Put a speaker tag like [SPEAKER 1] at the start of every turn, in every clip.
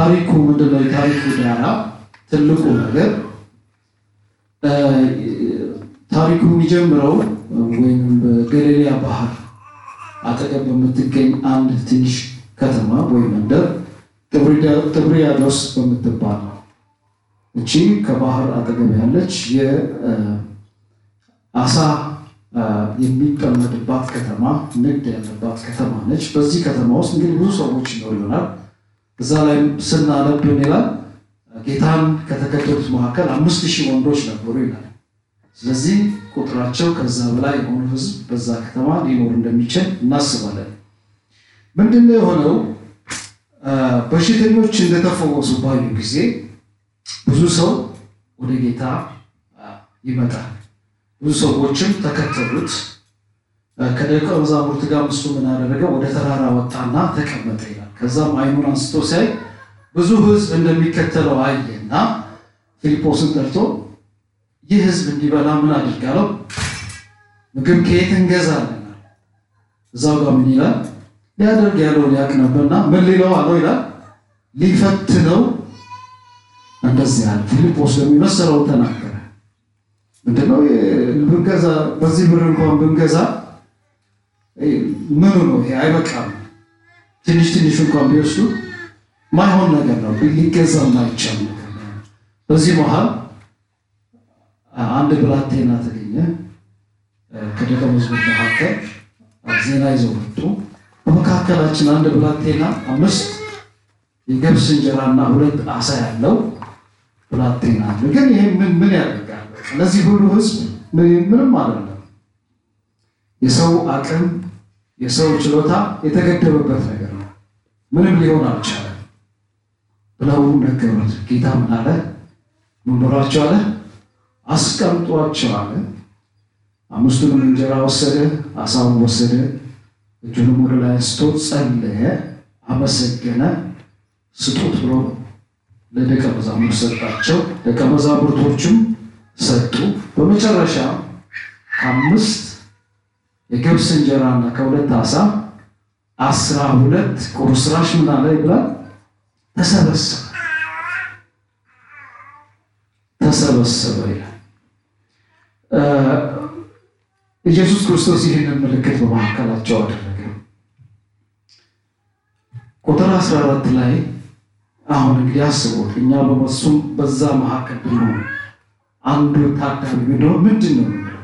[SPEAKER 1] ታሪኩ ምንድነው? የታሪኩ ዳራ ትልቁ ነገር ታሪኩ የሚጀምረው ወይም በገሊላ ባህር አጠገብ በምትገኝ አንድ ትንሽ ከተማ ወይም መንደር ጥብርያዶስ በምትባል ነው። እቺ ከባህር አጠገብ ያለች የአሳ የሚጠመድባት ከተማ፣ ንግድ ያለባት ከተማ ነች። በዚህ ከተማ ውስጥ እንግዲህ ብዙ ሰዎች ይኖሩ ይሆናል። እዛ ላይ ስናነብ ይላል ጌታን ከተከተሉት መካከል አምስት ሺህ ወንዶች ነበሩ ይላል። ስለዚህ ቁጥራቸው ከዛ በላይ የሆኑ ሕዝብ በዛ ከተማ ሊኖር እንደሚችል እናስባለን። ምንድነው የሆነው? በሽተኞች እንደተፈወሱ ባዩ ጊዜ ብዙ ሰው ወደ ጌታ ይመጣል። ብዙ ሰዎችም ተከተሉት። ከደቀ መዛሙርት ጋር እሱ ምን አደረገ? ወደ ተራራ ወጣና ተቀመጠ ይላል። ከዛም አይኑን አንስቶ ሲያይ ብዙ ሕዝብ እንደሚከተለው አየና ፊልጶስን ጠርቶ ይህ ሕዝብ እንዲበላ ምን አድርጋለሁ? ምግብ ከየት እንገዛለን? እዛው ጋር ምን ይላል? ሊያደርግ ያለውን ያውቅ ነበርና ምን ሊለው አለው ይላል። ሊፈትነው እንደዚህ ያለ ፊልጶስ ለሚመሰለው ተናገረ። ምንድነው ብንገዛ በዚህ ብር እንኳን ብንገዛ ምኑ ነው ይሄ? አይበቃም። ትንሽ ትንሽ እንኳን ቢወስዱ ማይሆን ነገር ነው፣ ሊገዛ ማይቻል ነገር ነው። በዚህ መሀል አንድ ብላቴና ተገኘ። ከደቀ መዝሙር መካከል ዜና ይዘው መጡ። በመካከላችን አንድ ብላቴና አምስት የገብስ እንጀራና ሁለት አሳ ያለው ብላቴና አለ። ግን ይህ ምን ምን ያደርጋል? እነዚህ ሁሉ ህዝብ ምንም አይደለም። የሰው አቅም የሰው ችሎታ የተገደበበት ነገር ነው። ምንም ሊሆን አልቻለም ብለው ነገሩት። ጌታ ምን አለ? ምን በሏቸው አለ? አስቀምጧቸው አለ። አምስቱንም እንጀራ ወሰደ፣ አሳውን ወሰደ፣ እጁንም ወደ ላይ አንስቶ ጸለየ፣ አመሰገነ፣ ስጡት ብሎ ለደቀ መዛሙርት ሰጣቸው። ደቀ መዛሙርቶቹም ሰጡ። በመጨረሻ ከአምስት የገብስ እንጀራና ከሁለት አሳ አስራ ሁለት ቁርስራሽ ምን አለ ይብላል ተሰበሰበ ተሰበሰበ ይላል። ኢየሱስ ክርስቶስ ይህንን ምልክት በመካከላቸው አደረገ። ቁጥር 14 ላይ አሁን እንግዲህ አስቡት፣ እኛ በመሱም በዛ መካከል ብንሆን አንዱ ታዳሚ ብንሆን ምንድን ነው የምንለው?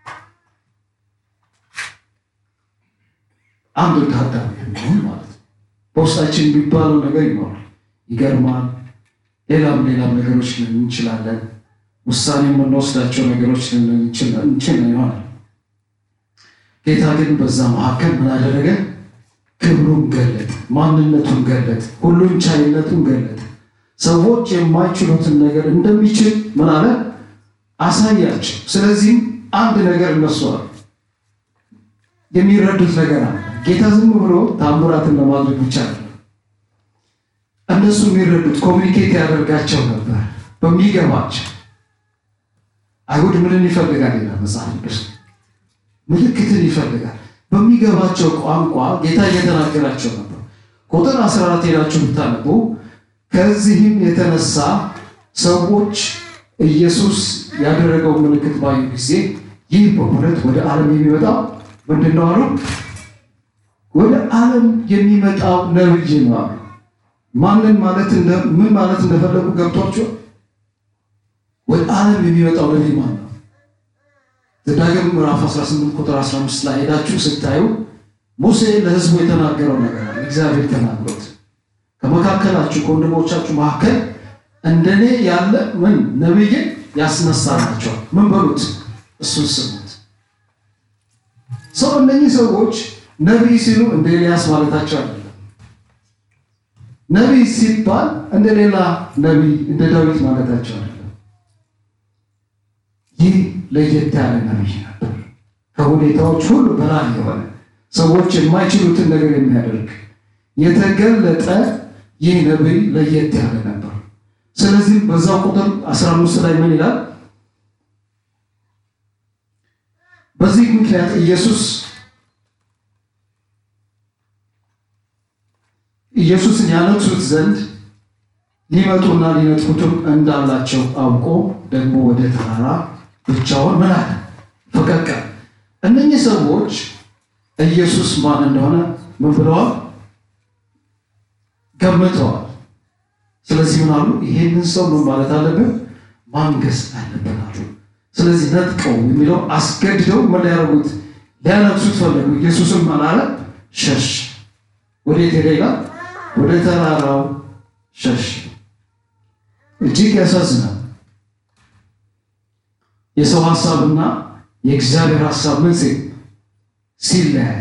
[SPEAKER 1] አንዱ ታዳሚ ብንሆን ማለት ነው በውስጣችን የሚባለው ነገር ይኖራል። ይገርማል። ሌላም ሌላም ነገሮች ልን እንችላለን። ውሳኔ የምንወስዳቸው ነገሮች እንችል ይሆናል። ጌታ ግን በዛ መካከል ምን አደረገ? ክብሩን ገለጥ፣ ማንነቱን ገለጥ፣ ሁሉን ቻይነቱን ገለጥ። ሰዎች የማይችሉትን ነገር እንደሚችል ምን አለ አሳያቸው። ስለዚህም አንድ ነገር እነሱ አሉ የሚረዱት ነገር አለ። ጌታ ዝም ብሎ ታምራትን ለማድረግ ብቻ ነው። እነሱ የሚረዱት ኮሚኒኬት ያደርጋቸው ነበር በሚገባቸው። አይሁድ ምንን ይፈልጋል ይላል መጽሐፍ ቅዱስ ምልክትን ይፈልጋል። በሚገባቸው ቋንቋ ጌታ እየተናገራቸው ነበር። ቁጥር 14 ሄዳችሁ ብታነቡ ከዚህም የተነሳ ሰዎች ኢየሱስ ያደረገው ምልክት ባዩ ጊዜ ይህ በእውነት ወደ ዓለም የሚመጣው ምንድን ነው አሉ። ወደ ዓለም የሚመጣው ነብይ ነው አሉ። ማንን ማለት ምን ማለት እንደፈለጉ ገብቷቸው ወደ ዓለም የሚመጣው ነብይ ማለት ነው። ዘዳግም ምዕራፍ 18 ቁጥር 15 ላይ ሄዳችሁ ስታዩ ሙሴ ለሕዝቡ የተናገረው ነገር አለ። እግዚአብሔር ተናግሮት ከመካከላችሁ ከወንድሞቻችሁ መካከል እንደኔ ያለ ምን ነብይን ያስነሳላቸዋል። ምን በሉት? እሱን ስሙት። ሰው እነኚህ ሰዎች ነቢይ ሲሉ እንደ ኤልያስ ማለታቸው አይደለም። ነቢይ ሲባል እንደ ሌላ ነቢይ እንደ ዳዊት ማለታቸው አይደለም። ይህ ለየት ያለ ነቢይ ነበር። ከሁኔታዎች ሁሉ በላይ የሆነ ሰዎች የማይችሉትን ነገር የሚያደርግ የተገለጠ ይህ ነቢይ ለየት ያለ ነበር። ስለዚህ በዛው ቁጥር 15 ላይ ምን ይላል? በዚህ ምክንያት ኢየሱስ ኢየሱስን ያነግሱት ዘንድ ሊመጡና ሊነጥቁትም እንዳላቸው አውቆ ደግሞ ወደ ተራራ ብቻውን ምን አለ ፈቀቅ አለ። እነኚህ ሰዎች ኢየሱስ ማን እንደሆነ ምን ብለዋል? ገምተዋል። ስለዚህ ምን አሉ? ይሄንን ሰው ምን ማለት አለብን? ማንገስ አለብን አሉ። ስለዚህ ነጥቀው የሚለው አስገድደው ምን ሊያደርጉት ሊያነግሱት ፈለጉ። ኢየሱስም ምን አለ? ሸሽ። ወዴት ሄደ ይላል? ወደ ተራራው ሸሽ። እጅግ ያሳዝናል። የሰው ሀሳብና የእግዚአብሔር ሀሳብ ምን ሲል ሲለያይ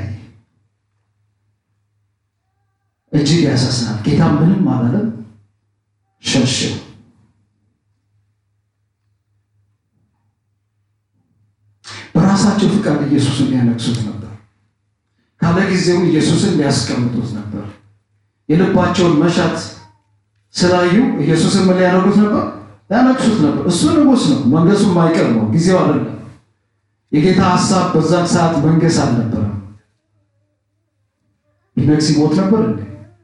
[SPEAKER 1] እጅግ ያሳዝናል። ጌታ ምንም አላለም፣ ሸሸው። በራሳቸው ፍቃድ ኢየሱስን ሊያነግሱት ነበር። ካለ ጊዜው ኢየሱስን ሊያስቀምጡት ነበር። የልባቸውን መሻት ስላዩ ኢየሱስን ምን ሊያደርጉት ነበር? ሊያነግሱት ነበር። እሱ ንጉሥ ነው፣ መንገሱ የማይቀር ነው። ጊዜው አይደለም። የጌታ ሀሳብ በዛን ሰዓት መንገስ አልነበረም። ቢነግስ ይሞት ነበር እንዴ?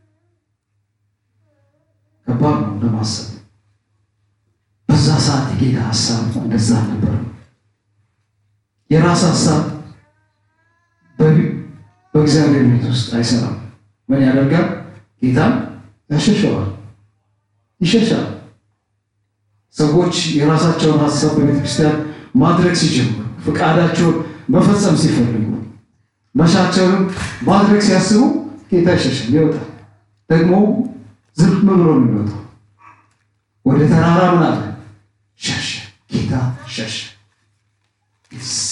[SPEAKER 1] ከባድ ነው ለማሰብ። በዛ ሰዓት የጌታ ሀሳብ እንደዛ አልነበረም። የራስ ሀሳብ በእግዚአብሔር ቤት ውስጥ አይሰራም። ምን ያደርጋል? ጌታን ያሸሸዋል፣ ይሸሻል። ሰዎች የራሳቸውን ሀሳብ በቤተ ክርስቲያን ማድረግ ሲጀምሩ፣ ፈቃዳቸውን መፈጸም ሲፈልጉ፣ መሻቸውን ማድረግ ሲያስቡ ጌታ ይሸሻል፣ ይወጣል። ደግሞ ዝም ብሎ ነው የሚወጣው። ወደ ተራራ ምን አለ? ሸሸ። ጌታ ሸሸ። ይሳ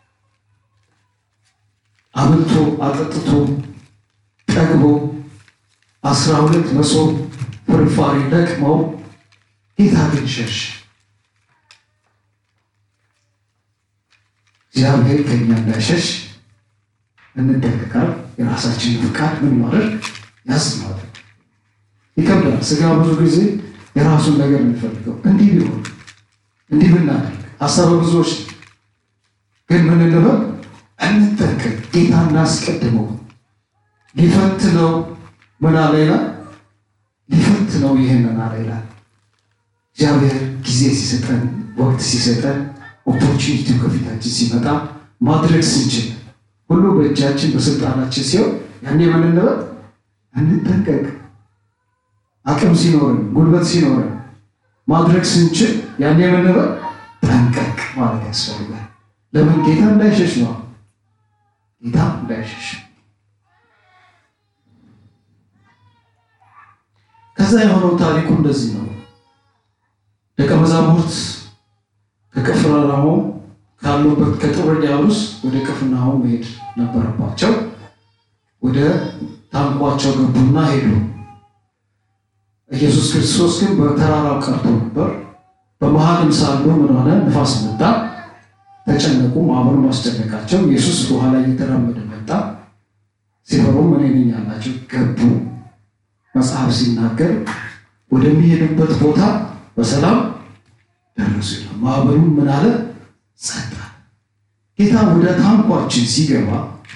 [SPEAKER 1] አብልቶ አጠጥቶ ጠግቦ አስራ ሁለት መሶብ ፍርፋሪ ለቅመው ጌታ ግን ሸሽ። እግዚአብሔር ከኛ እንዳይሸሽ እንጠንቀቃል። የራሳችንን ፍቃድ ምን ማድረግ ያዝ ማድረግ ይከብዳል። ስጋ ብዙ ጊዜ የራሱን ነገር የሚፈልገው እንዲህ ቢሆን እንዲህ ብናደርግ ሀሳበ ብዙዎች ግን ምን እንበል እንጠንቀቅ። ጌታ እናስቀድመው። ሊፈትነው ምን አለ ይላል? ሊፈትነው ይህንን አለ ይላል። እግዚአብሔር ጊዜ ሲሰጠን፣ ወቅት ሲሰጠን፣ ኦፖርቹኒቲው ከፊታችን ሲመጣ ማድረግ ስንችል ሁሉ በእጃችን በስልጣናችን ሲሆን ያኔ ምን እንበል? እንጠንቀቅ። አቅም ሲኖረን፣ ጉልበት ሲኖረን ማድረግ ስንችል ያኔ ምን እንበል? ጠንቀቅ ማለት ያስፈልጋል። ለምን ጌታ እንዳይሸሽ ነው። ጌታ እንዳይሸሽ ከዛ የሆነው ታሪኩ እንደዚህ ነው። ደቀ መዛሙርት ከቅፍርናሆም ካሉበት ከጥብርያዶስ ወደ ቅፍርናሆም መሄድ ነበረባቸው። ወደ ታንኳቸው ገቡና ሄዱ። ኢየሱስ ክርስቶስ ግን በተራራው ቀርቶ ነበር። በመሀልም ሳሉ ምን ሆነ? ንፋስ መጣ። ተጨነቁ። ማዕበሉ ማስጨነቃቸው። ኢየሱስ በኋላ እየተራመደ መጣ። ሲፈሩም እኔ ነኝ አላቸው። ገቡ። መጽሐፍ ሲናገር ወደሚሄዱበት ቦታ በሰላም ደረሱ ይላል። ማዕበሉ ምን አለ? ጸጥ አለ። ጌታ ወደ ታንኳችን ሲገባ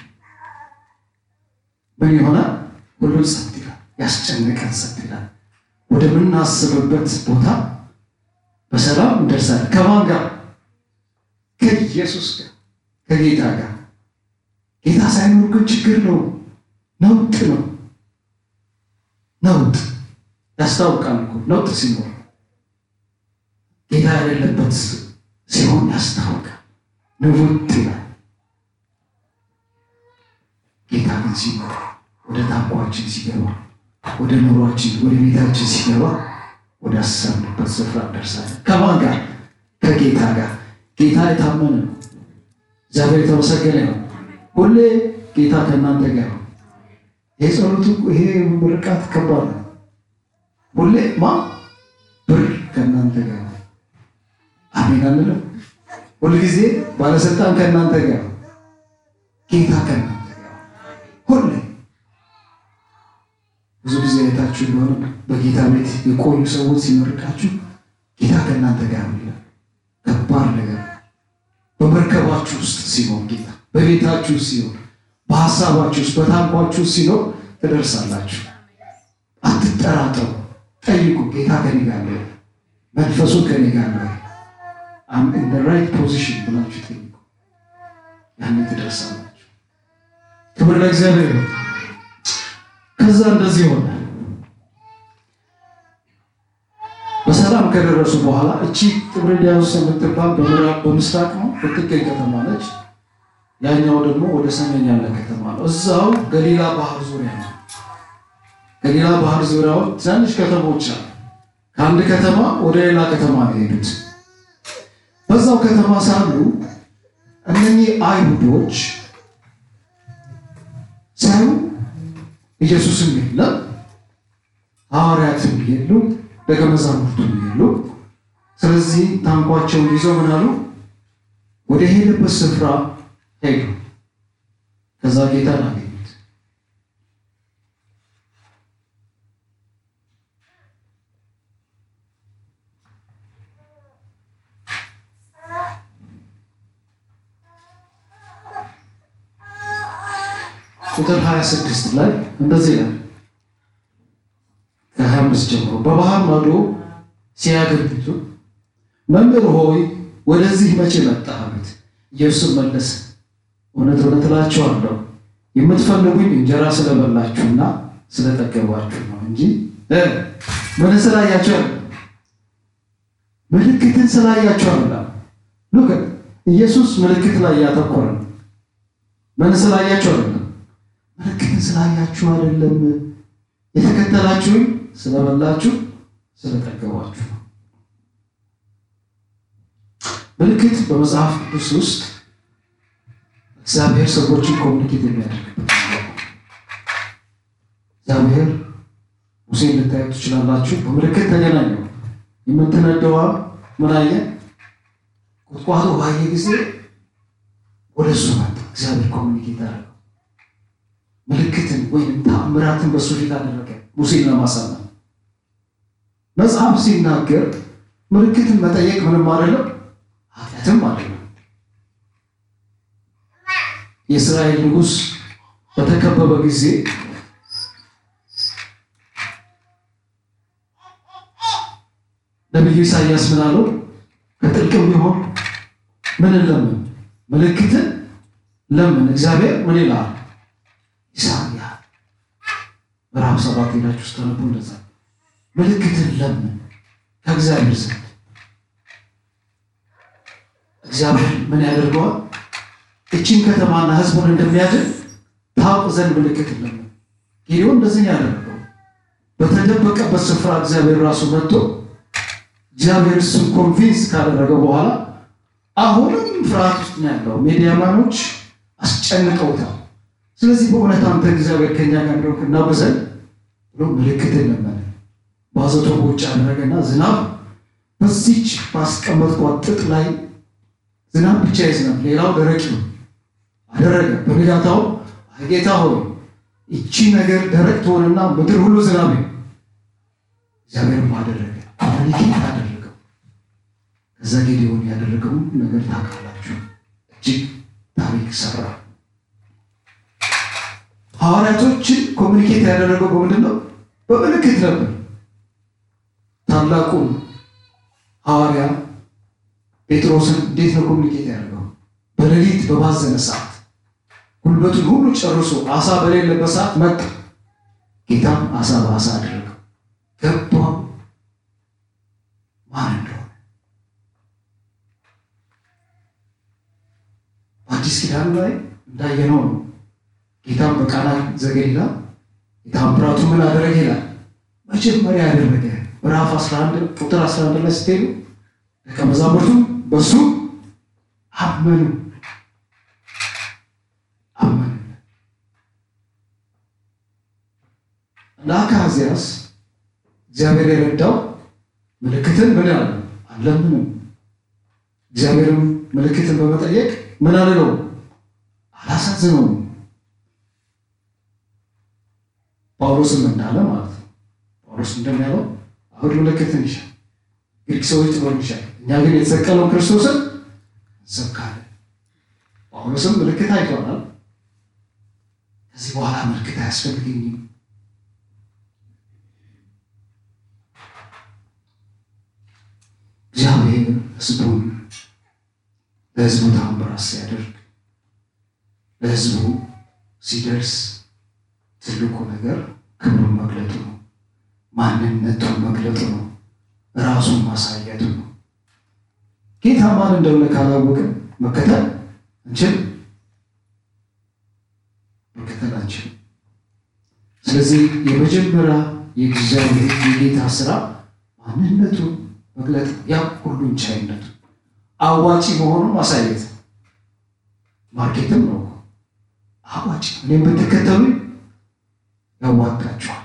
[SPEAKER 1] ምን ይሆናል? ሁሉም ጸጥ ይላል። ያስጨነቀን ጸጥ ይላል። ወደምናስብበት ቦታ በሰላም እንደርሳለን። ከማን ጋር? ከኢየሱስ ጋር ከጌታ ጋር። ጌታ ሳይኖር ግን ችግር ነው፣ ነውጥ ነው። ነውጥ ያስታውቃል እኮ ነውጥ ሲኖር፣ ጌታ የሌለበት ሲሆን ያስታውቃል። ንውጥ ይላል። ጌታ ግን ሲኖር ወደ ታንኳችን ሲገባ፣ ወደ ኑሯችን፣ ወደ ቤታችን ሲገባ ወደ አሰብንበት ስፍራ እንደርሳለን። ከማን ጋር? ከጌታ ጋር። ጌታ የታመነ ነው። እግዚአብሔር የተመሰገነ ነው። ሁሌ ጌታ ከእናንተ ጋር ነው። ይሄ ጸሎቱ ይሄ ምርቃት ከባድ ነው። ሁሌ ማ ብር ከእናንተ ጋር ነው። አሜን አንልም? ሁልጊዜ ባለስልጣን ከእናንተ ጋር ነው። ጌታ ከእናንተ ጋር ሁሌ ብዙ ጊዜ አይታችሁ እንደሆነ በጌታ ቤት የቆዩ ሰዎች ሲመርቃችሁ ጌታ ከእናንተ ጋር ነው ይላል። ከባድ ነገር በመርከባችሁ ውስጥ ሲሆን ጌታ በቤታችሁ ውስጥ ሲሆን በሀሳባችሁ ውስጥ በታንኳችሁ ውስጥ ሲኖር ትደርሳላችሁ። አትጠራጠሩ። ጠይቁ። ጌታ ከኔ ጋር ነው፣ መንፈሱ ከኔ ጋር ነው፣ አም ኢን ዘ ራይት ፖዚሽን ብላችሁ ጠይቁ። ያንን ትደርሳላችሁ። ክብር ለእግዚአብሔር ነው። ከዛ እንደዚህ ሆነ። በሰላም ከደረሱ በኋላ እቺ ጥብርያዶስ የምትባል በምዕራብ በምስራቅ ነው ብትገኝ ከተማ ነች። ያኛው ደግሞ ወደ ሰሜን ያለ ከተማ ነው። እዛው ገሊላ ባህር ዙሪያ ነው። ገሊላ ባህር ዙሪያው ትናንሽ ከተሞች አሉ። ከአንድ ከተማ ወደ ሌላ ከተማ ነው የሄዱት። በዛው ከተማ ሳሉ እነኚህ አይሁዶች ሳዩ ኢየሱስም የለም፣ ሐዋርያትም የሉ፣ ደቀ መዛሙርቱም የሉ። ስለዚህ ታንኳቸውን ይዘው ምን አሉ? ወደ ሄደበት ስፍራ ሄዱ። ከዛ ጌታን አገኙት። ቁጥር 26 ላይ እንደዚህ ይላል። ከ25 ጀምሮ በባህር ማዶ ሲያገኙት መምህር ሆይ ወደዚህ መቼ መጣህ አሉት። ኢየሱስ መለሰ እውነት እውነት እላችኋለሁ የምትፈልጉኝ እንጀራ ስለበላችሁና ስለጠገባችሁ ነው እንጂ ምን ስላያችሁ አለ ምልክትን ስላያችሁ አለ። ሉክ ኢየሱስ ምልክት ላይ ያተኮረ ነው። ምን ስላያችሁ አይደለም፣ ምልክትን ስላያችሁ አይደለም። የተከተላችሁኝ ስለበላችሁ ስለጠገባችሁ ነው። ምልክት በመጽሐፍ ቅዱስ ውስጥ እግዚአብሔር ሰዎችን ኮሚኒኬት የሚያደርግበት እግዚአብሔር ሙሴን ልታዩት ትችላላችሁ። በምልክት ተገናኘው። የምትነደዋ ምን አየ? ቁጥቋጦ ባየ ጊዜ ወደ እሱ መጣ። እግዚአብሔር ኮሚኒኬት አደረገው። ምልክትን ወይም ተአምራትን በእሱ ፊት አደረገ ሙሴን ለማሳመን። መጽሐፍ ሲናገር ምልክትን መጠየቅ ምንም አይደለም፣ ኃጢአትም አይደለም። የእስራኤል ንጉሥ በተከበበ ጊዜ ነቢዩ ኢሳያስ ምን አለው? ከጥልቅም ቢሆን ምን ለምን ምልክትን ለምን እግዚአብሔር ምን ይላል? ኢሳያ ምዕራፍ ሰባት ሄዳችሁ ስተነቡ እንደዛ ምልክትን ለምን ከእግዚአብሔር ዘንድ እግዚአብሔር ምን ያደርገዋል? እቺን ከተማና ሕዝቡን እንደሚያድን ታውቅ ዘንድ ምልክት ለምን። ጌዲዮን እንደዚህ ያደረገው በተደበቀበት ስፍራ እግዚአብሔር ራሱ መጥቶ እግዚአብሔር እሱን ኮንቪንስ ካደረገ በኋላ አሁንም ፍርሃት ውስጥ ነው ያለው። ሚዲያማኖች አስጨንቀውታል። ስለዚህ በእውነት አንተ እግዚአብሔር ከኛ ጋር እንደሆንክ እናውቅ ዘንድ ብሎ ምልክትን ለመነ። ባዘቶ በውጭ አደረገና ዝናብ በዚች ባስቀመጥኳት ጥጥ ላይ ዝናብ ብቻ ይዝናብ፣ ሌላው ደረቅ ነው አደረገ። በንጋታው ጌታ ሆይ ይቺ ነገር ደረቅ ትሆንና ምድር ሁሉ ዝናብ እግዚአብሔርም አደረገ። ኮሚኒኬት አደረገው። ከዛ ጌዲዮን ያደረገው ነገር ታውቃላችሁ። እጅግ ታሪክ ሰራ። ሐዋርያቶችን ኮሚኒኬት ያደረገው በምንድን ነው? በምልክት ነበር። ታላቁን ሐዋርያ ጴጥሮስን እንዴት ነው ኮሚኒኬት ያደርገው? በሌሊት በባዘነ ሰዓት ጉልበቱን ሁሉ ጨርሶ አሳ በሌለበት ሰዓት መጣ። ጌታም አሳ በአሳ አደረገው። ገባው ማን እንደሆነ። በአዲስ ኪዳን ላይ እንዳየነው ነው። ጌታም በቃና ዘገሊላ የታምራቱ ምን አደረገ ይላል። መጀመሪያ ያደረገ ምዕራፍ 11 ቁጥር 11 ላይ ስትሄዱ ደቀ መዛሙርቱ በሱ አመኑ አመኑ። ለአካዝያስ እግዚአብሔር የረዳው ምልክትን ምን ያለ አለምንም። እግዚአብሔርም ምልክትን በመጠየቅ ምን አልለው አላሳዝነውም። ጳውሎስም እንዳለ ማለት ነው። ጳውሎስ እንደሚያለው አይሁድ ምልክትን ይሻል፣ ግሪክ ሰዎች ጥበብ ይሻል፣ እኛ ግን የተሰቀለውን ክርስቶስን እንሰብካለን። ጳውሎስም ምልክት አይቷናል። ከዚህ በኋላ ምልክት አያስፈልገኝም። ህዝቡን ለህዝቡ ታምራት ሲያደርግ ለህዝቡ ሲደርስ ትልቁ ነገር ክብሩን መግለጡ ነው። ማንነቱን መግለጡ ነው። ራሱን ማሳየቱ ነው። ጌታ ማን እንደሆነ ካላወቅን መከተል እንችል መከተል አንችል። ስለዚህ የመጀመሪያ የእግዚአብሔር የጌታ ስራ ማንነቱን መግለጥ፣ ያ ሁሉን ቻይነቱ አዋጪ መሆኑን ማሳየት ማርኬትም ነው። አዋጭ እኔም ብትከተሉ ያዋጣችኋል፣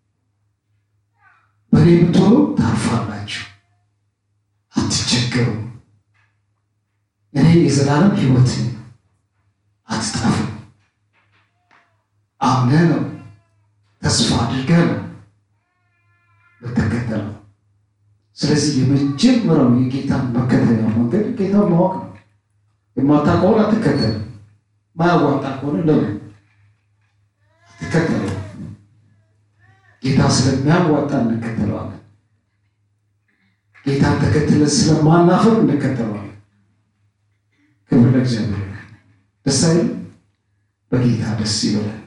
[SPEAKER 1] በእኔ ብትሆኑ ታርፋላችሁ፣ አትቸገሩ፣ እኔ የዘላለም ሕይወት አትጠፉ። አምነህ ነው ተስፋ አድርገህ ነው ብትከተለው። ስለዚህ የመጀመሪያው የጌታን መከተያ መንገድ ጌታን ማወቅ ነው። የማታውቀውን አትከተልም። ማያዋጣ ከሆነ ለምን አትከተለው? ጌታ ስለሚያዋጣ እንከተለዋለን። ጌታን ተከትለን ስለማናፈር እንከተለዋለን። ክብር ለእግዚአብሔር። ደስ አይልም? በጌታ ደስ ይበላል።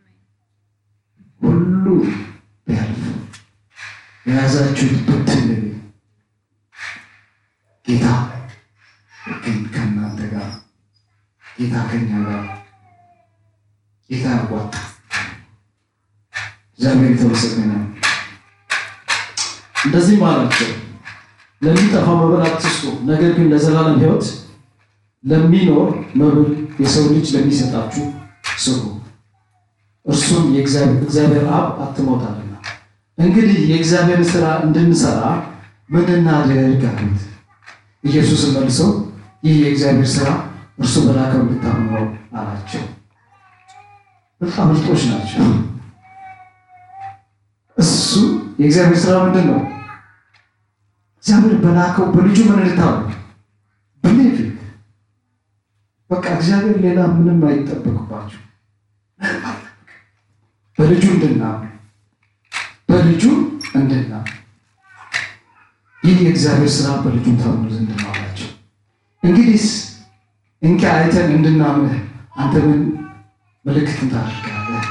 [SPEAKER 1] ሁሉ ቢያልፍ የያዛችሁት ብትን ጌታ ግን ከእናንተ ጋር ጌታ ከኛ ጋር ጌታ ያዋጣ። እግዚአብሔር የተመሰገነ ነው። እንደዚህም አላቸው ለሚጠፋ መብል አትስጡ፣ ነገር ግን ለዘላለም ሕይወት ለሚኖር መብል የሰው ልጅ ለሚሰጣችሁ ስሩ፣ እርሱም እግዚአብሔር አብ አትሞታልና። እንግዲህ የእግዚአብሔርን ስራ እንድንሰራ ምን እናድርግ አሉት። ኢየሱስን መልሰው ይህ የእግዚአብሔር ስራ እርሱ በላከው እንድታምኑ ነው አላቸው። በጣም ምርጦች ናቸው። እሱ የእግዚአብሔር ስራ ምንድን ነው? እግዚአብሔር በላከው በልጁ ምን እንድታምኑ ብሌቭ በቃ እግዚአብሔር ሌላ ምንም አይጠበቅባችሁ። በልጁ እንድናምን በልጁ እንድናምን ይህ የእግዚአብሔር ስራ በልጁ ታምኑ ዘንድ ነው አላቸው። እንግዲህስ እንኪ አይተን እንድናምንህ አንተ ምን ምልክትን ታደርጋለህ?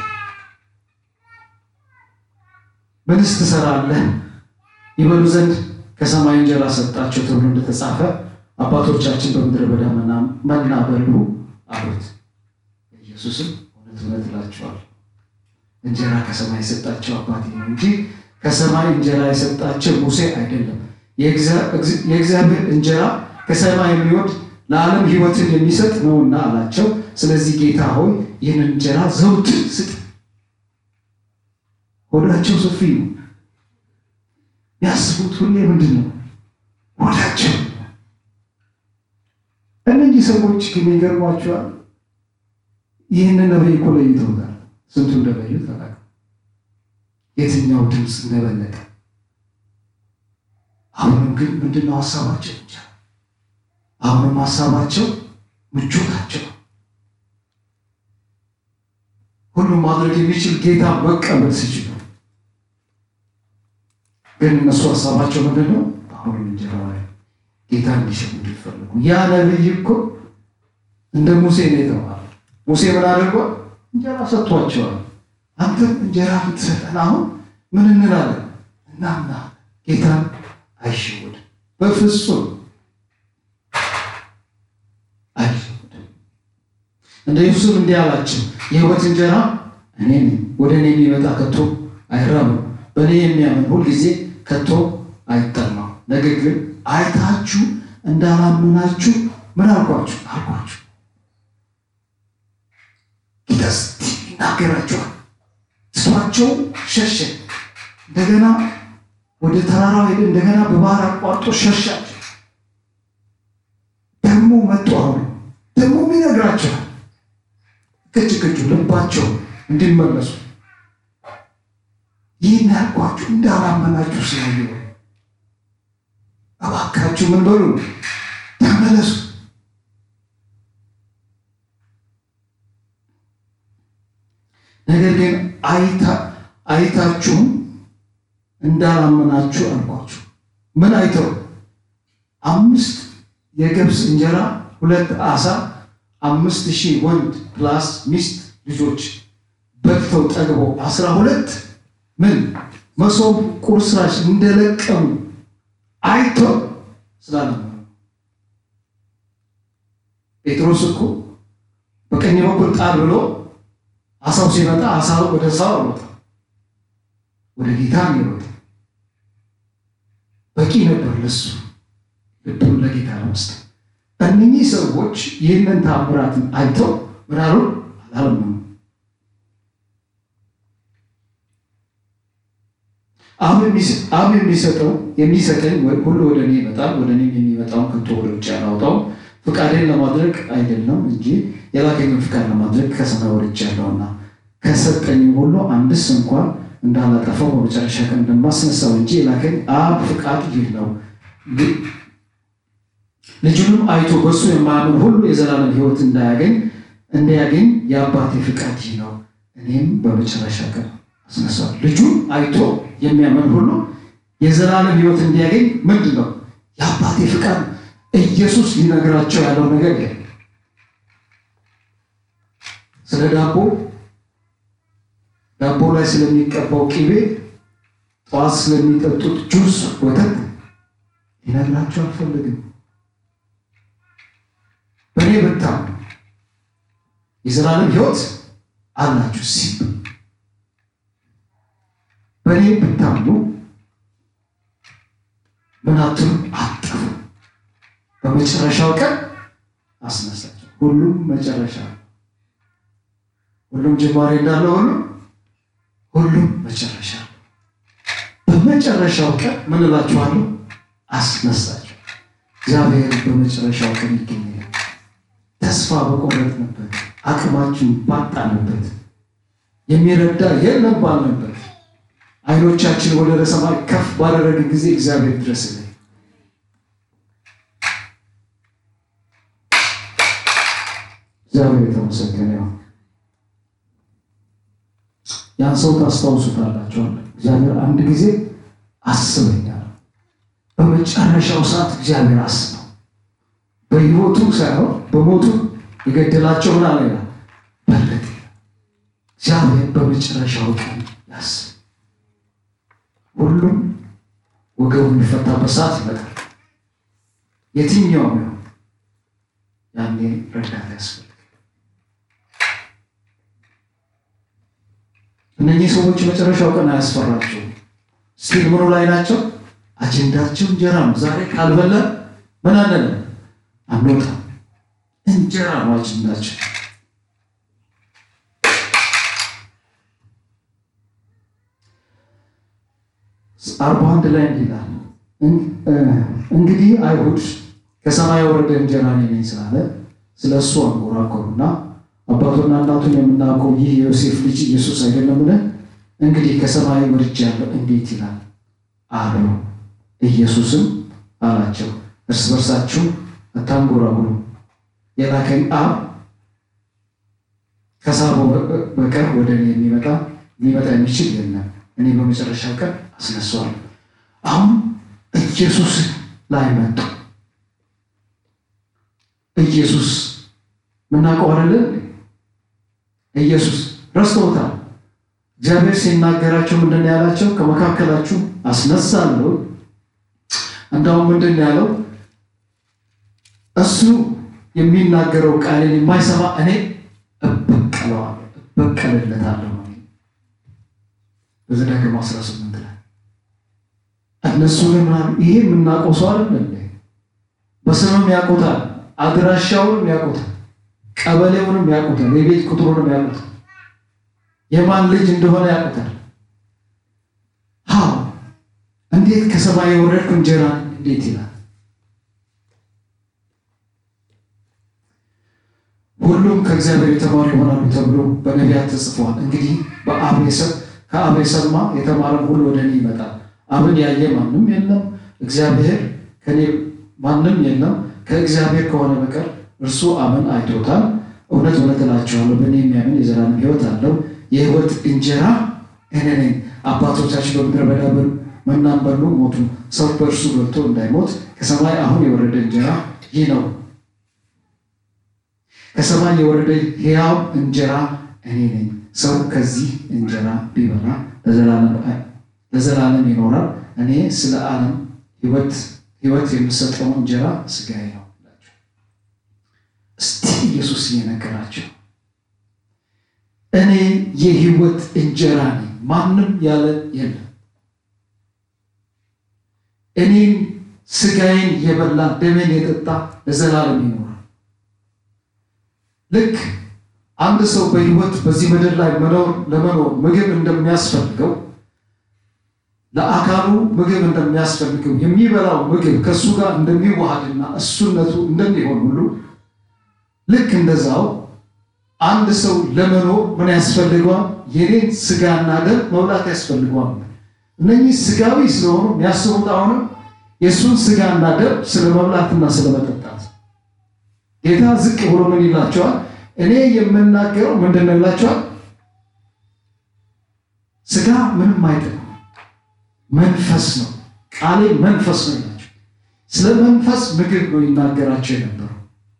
[SPEAKER 1] ምንስ ትሰራለህ? ይበሉ ዘንድ ከሰማይ እንጀራ ሰጣቸው ተብሎ እንደተጻፈ አባቶቻችን በምድረ በዳ መና በሉ አሉት። ኢየሱስም እውነት እውነት እላችኋለሁ እንጀራ ከሰማይ የሰጣቸው አባቴ ነው እንጂ ከሰማይ እንጀራ የሰጣቸው ሙሴ አይደለም። የእግዚአብሔር እንጀራ ከሰማይ የሚወርድ ለዓለም ሕይወትን የሚሰጥ ነውና አላቸው። ስለዚህ ጌታ ሆይ ይህንን እንጀራ ዘውትር ስጥ። ሆዳቸው ሰፊ ነው። ያስቡት ሁሌ ምንድን ነው ሆዳቸው። እነዚህ ሰዎች ግን ይገርሟቸዋል። ይህንን ነቢይ እኮ ለይተውታል። ስንቱ እንደለዩት አላውቅም። የትኛው ድምፅ እንደበለጠ አሁንም ግን ምንድነው ሀሳባቸው እንጃ። አሁንም ሀሳባቸው ምቾታቸው ሁሉም ማድረግ የሚችል ጌታ መቀበል ሲችሉ፣ ግን እነሱ ሀሳባቸው ምንድነው? አሁንም እንጀራ ላይ ጌታ እንዲሸምዱ ይፈልጉ። ያ ነቢይ እኮ እንደ ሙሴ ነው የተባለ። ሙሴ ምን አድርጓል? እንጀራ ሰጥቷቸዋል። አንተም እንጀራ ብትሰጠን አሁን ምን እንላለን? እናምና ጌታን አይሸወድ በፍጹም አይሸወድ። እንደ ኢየሱስም እንዲህ አላቸው፣ የሕይወት እንጀራ እኔ ነኝ። ወደ እኔ የሚመጣ ከቶ አይራብም፣ በእኔ የሚያምን ሁልጊዜ ከቶ አይጠማም። ነገር ግን አይታችሁ እንዳላመናችሁ ምን አልኳችሁ አልኳችሁ። ጌታ ይናገራቸዋል። ትቷቸው ሸሸ። እንደገና ወደ ተራራው ሄደ። እንደገና በባህር አቋርጦ ሸሻቸው። ደግሞ መጡ። አሁን ደግሞ ይነግራቸዋል። ቅጭ ቅጩ ልባቸው እንዲመለሱ ይህን ያልኳችሁ እንዳላመናችሁ ስላዩ እባካችሁ ምን በሉ ተመለሱ። ነገር ግን አይታችሁም እንዳላመናችሁ አልኳችሁ። ምን አይተው? አምስት የገብስ እንጀራ ሁለት ዓሣ አምስት ሺህ ወንድ ፕላስ ሚስት ልጆች በልተው ጠግበው አስራ ሁለት ምን መሶብ ቁርስራሽ እንደለቀሙ አይቶ ስላልነበረ ጴጥሮስ እኮ በቀኝ በኩል ጣል ብሎ አሳው ሲመጣ አሳው ወደ ሰው አሮጠ፣ ወደ ጌታ ይሮጠ። በቂ ነበር ለሱ ልቡን ለጌታ ለመስጠት። እነኚህ ሰዎች ይህንን ታምራትን አይተው ምናሉ አላለመኑ። አብ የሚሰጠው የሚሰጠኝ ሁሉ ወደ እኔ ይመጣል፣ ወደ እኔም የሚመጣውን ከቶ ወደ ውጭ አላወጣውም። ፍቃዴን ለማድረግ አይደለም እንጂ የላከኝን ፍቃድ ለማድረግ ከሰማይ ወርጃለሁና ከሰጠኝም ሁሉ አንድስ እንኳን እንዳላጠፋው በመጨረሻ ቀን እንደማስነሳው እንጂ የላከኝ አብ ፍቃድ ይህ ነው። ልጁንም አይቶ በእሱ የማያምን ሁሉ የዘላለም ሕይወት እንዳያገኝ እንዲያገኝ የአባቴ ፍቃድ ይህ ነው፣ እኔም በመጨረሻ ቀን አስነሳው። ልጁን አይቶ የሚያምን ሁሉ የዘላለም ሕይወት እንዲያገኝ ምንድን ነው የአባቴ ፍቃድ። ኢየሱስ ሊነግራቸው ያለው ነገር የለም። ስለ ዳቦ ዳቦ ላይ ስለሚቀባው ቂቤ፣ ጠዋት ስለሚጠጡት ጁስ፣ ወተት ሊነግራቸው አልፈልግም። በእኔ ብታምኑ የዘላለም ሕይወት አላችሁ ሲል በእኔ ብታምኑ ምን አትሉ አጠፉ በመጨረሻው ቀን አስነሳቸው። ሁሉም መጨረሻ ሁሉም ጅማሬ እንዳለ ሁሉ ሁሉም መጨረሻ በመጨረሻው ቀን ምን እላችኋለሁ አስነሳቸው። እግዚአብሔር በመጨረሻው ቀን ይገኛል። ተስፋ በቆረጥንበት አቅማችን ባጣንበት የሚረዳ የለም ባልንበት አይኖቻችን ወደ ሰማይ ከፍ ባደረግን ጊዜ እግዚአብሔር ድረስልን። እግዚአብሔር የተመሰገነ ይሁን። ያን ሰው ታስታውሱታላችሁ። እግዚአብሔር አንድ ጊዜ አስበኛል። በመጨረሻው ሰዓት እግዚአብሔር አስበው በሕይወቱ ሳይሆን በሞቱ የገደላቸው ምን አለ በለጠ። እግዚአብሔር በመጨረሻው ቀን ያስብ። ሁሉም ወገቡ የሚፈታበት ሰዓት ይመጣል። የትኛውም ነው ያኔ ረዳት ያስፈልጋል። እነኚህ ሰዎች መጨረሻው ቀን አያስፈራቸውም። ስቲል ምኑ ላይ ናቸው? አጀንዳቸው እንጀራ ነው። ዛሬ ካልበላ ምን አለን አንወጣም። እንጀራ ነው አጀንዳቸው። አርባ አንድ ላይ እንዲህ ይላል፣ እንግዲህ አይሁድ ከሰማይ የወረደ እንጀራ እኔ ነኝ ስላለ ስለ እሱ አንጎራጎሩና አባቱና እናቱን የምናውቀው ይህ የዮሴፍ ልጅ ኢየሱስ አይደለምን? እንግዲህ ከሰማይ ወርጃለሁ እንዴት ይላል አሉ። ኢየሱስም አላቸው እርስ በርሳችሁ አታንጎራጉሩ፣ የላከኝ አብ ከሳበው በቀር ወደ እኔ የሚመጣ ሊመጣ የሚችል የለም፣ እኔ በመጨረሻ ቀን አስነሳዋለሁ። አሁን ኢየሱስ ላይ መጡ። ኢየሱስ ምናውቀው አይደለን? ኢየሱስ ረስተውታል። እግዚአብሔር ሲናገራቸው ምንድን ነው ያላቸው? ከመካከላችሁ አስነሳለሁ። እንዳውም ምንድን ነው ያለው? እሱ የሚናገረው ቃልን የማይሰማ እኔ እበቀለዋለሁ፣ እበቀልለታለሁ። በዘዳግም 18 ላይ እነሱ ምናሉ ይሄ የምናውቀው ሰው አይደለም። በስምም ያውቁታል፣ አድራሻውንም ያውቁታል፣ ቀበሌውንም ያውቁታል፣ የቤት ቁጥሩንም ያውቁታል፣ የማን ልጅ እንደሆነ ያውቁታል። ሀው እንዴት ከሰማይ የወረድኩ እንጀራ እንዴት ይላል? ሁሉም ከእግዚአብሔር የተማሩ ይሆናሉ ተብሎ በነቢያት ተጽፏል። እንግዲህ ከአብ የሰማ የተማረም ሁሉ ወደ እኔ ይመጣል። አብን ያየ ማንም የለም፣ እግዚአብሔር ከኔ ማንም የለም ከእግዚአብሔር ከሆነ በቀር እርሱ አብን አይቶታል። እውነት እውነት እላችኋለሁ በእኔ የሚያምን የዘላለም ሕይወት አለው። የሕይወት እንጀራ እኔ ነኝ። አባቶቻችን በምድረ በዳ መናን በሉ ሞቱ። ሰው በእርሱ በልቶ እንዳይሞት ከሰማይ አሁን የወረደ እንጀራ ይህ ነው፣ ከሰማይ የወረደ ሕያው እንጀራ እኔ ነኝ። ሰው ከዚህ እንጀራ ቢበላ ለዘላለም ይኖራል። እኔ ስለ ዓለም ሕይወት ሕይወት የምሰጠው እንጀራ ሥጋዬ ነው ላቸው። እስቲ ኢየሱስ እየነገራቸው እኔ የሕይወት እንጀራ ነኝ፣ ማንም ያለ የለም። እኔን ሥጋዬን የበላ ደሜን የጠጣ ለዘላለም ይኖራል። ልክ አንድ ሰው በሕይወት በዚህ ምድር ላይ መኖር ለመኖር ምግብ እንደሚያስፈልገው ለአካሉ ምግብ እንደሚያስፈልገው የሚበላው ምግብ ከእሱ ጋር እንደሚዋሃድና እሱነቱ እንደሚሆን ሁሉ ልክ እንደዛው አንድ ሰው ለመኖር ምን ያስፈልገዋል? የኔን ሥጋና ደም መብላት ያስፈልገዋል። እነኚህ ሥጋዊ ስለሆኑ የሚያስቡት አሁንም የእሱን ሥጋና ደም ስለ መብላትና ስለ መጠጣት። ጌታ ዝቅ ብሎ ምን ይላቸዋል? እኔ የምናገረው ምንድን ነው ይላቸዋል? ሥጋ ምንም አይጠቅም መንፈስ ነው። ቃሌ መንፈስ ነው ይላቸው። ስለ መንፈስ ምግብ ነው ይናገራቸው የነበረው።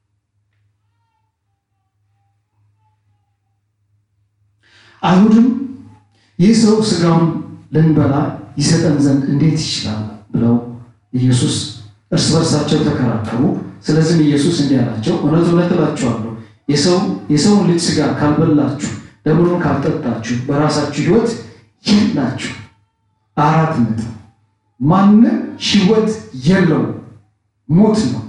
[SPEAKER 1] አይሁድም ይህ ሰው ሥጋውን ልንበላ ይሰጠን ዘንድ እንዴት ይችላል ብለው ኢየሱስ እርስ በርሳቸው ተከራከሩ። ስለዚህም ኢየሱስ እንዲህ አላቸው፣ እውነት እውነት እላችኋለሁ የሰውን ልጅ ሥጋ ካልበላችሁ ደሙን ካልጠጣችሁ በራሳችሁ ሕይወት የላችሁ። አራት ነጥብ። ማንም ሕይወት የለው ሞት ነው።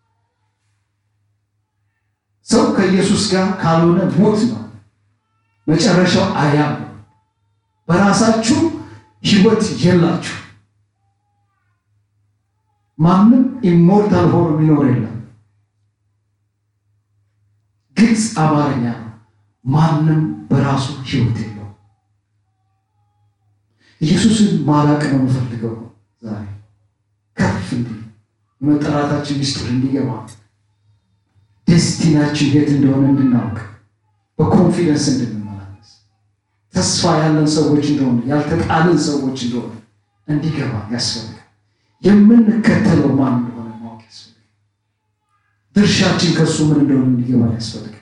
[SPEAKER 1] ሰው ከኢየሱስ ጋር ካልሆነ ሞት ነው መጨረሻው። አያም በራሳችሁ ሕይወት የላችሁ። ማንም ኢሞርታል ሆኖ የሚኖር የለም። ግልጽ አማርኛ ነው። ማንም በራሱ ሕይወት የለው። ኢየሱስን ማላቅ ነው የምፈልገው ዛሬ ከፍ እንዲህ የመጠራታችን ሚስጥር እንዲገባ ዴስቲናችን የት እንደሆነ እንድናውቅ በኮንፊደንስ እንድንመላለስ ተስፋ ያለን ሰዎች እንደሆነ ያልተጣልን ሰዎች እንደሆነ እንዲገባ ያስፈልጋል። የምንከተለው ማን እንደሆነ ማወቅ ያስፈልጋል። ድርሻችን ከእሱ ምን እንደሆነ እንዲገባ ያስፈልጋል።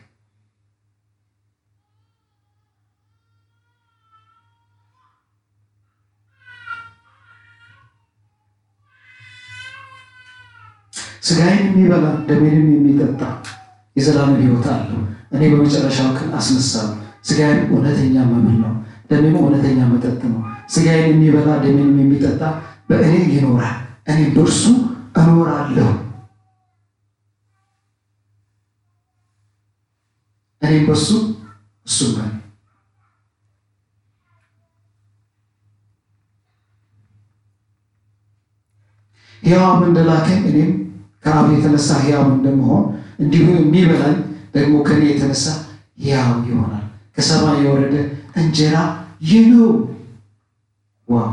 [SPEAKER 1] ሥጋዬን የሚበላ ደሜንም የሚጠጣ የዘላለም ሕይወት አለው፣ እኔ በመጨረሻው ቀን አስነሳለሁ። ሥጋዬን እውነተኛ መብል ነው፣ ደሜም እውነተኛ መጠጥ ነው። ሥጋዬን የሚበላ ደሜንም የሚጠጣ በእኔ ይኖራል፣ እኔም በእርሱ እኖራለሁ። እኔም በሱ እሱም በእኔ ሕያውም እንደላከኝ እኔም ከአብ የተነሳ ሕያው እንደመሆን እንዲሁ የሚበላኝ ደግሞ ከእኔ የተነሳ ሕያው ይሆናል። ከሰማይ የወረደ እንጀራ ይህ ነው። ዋው!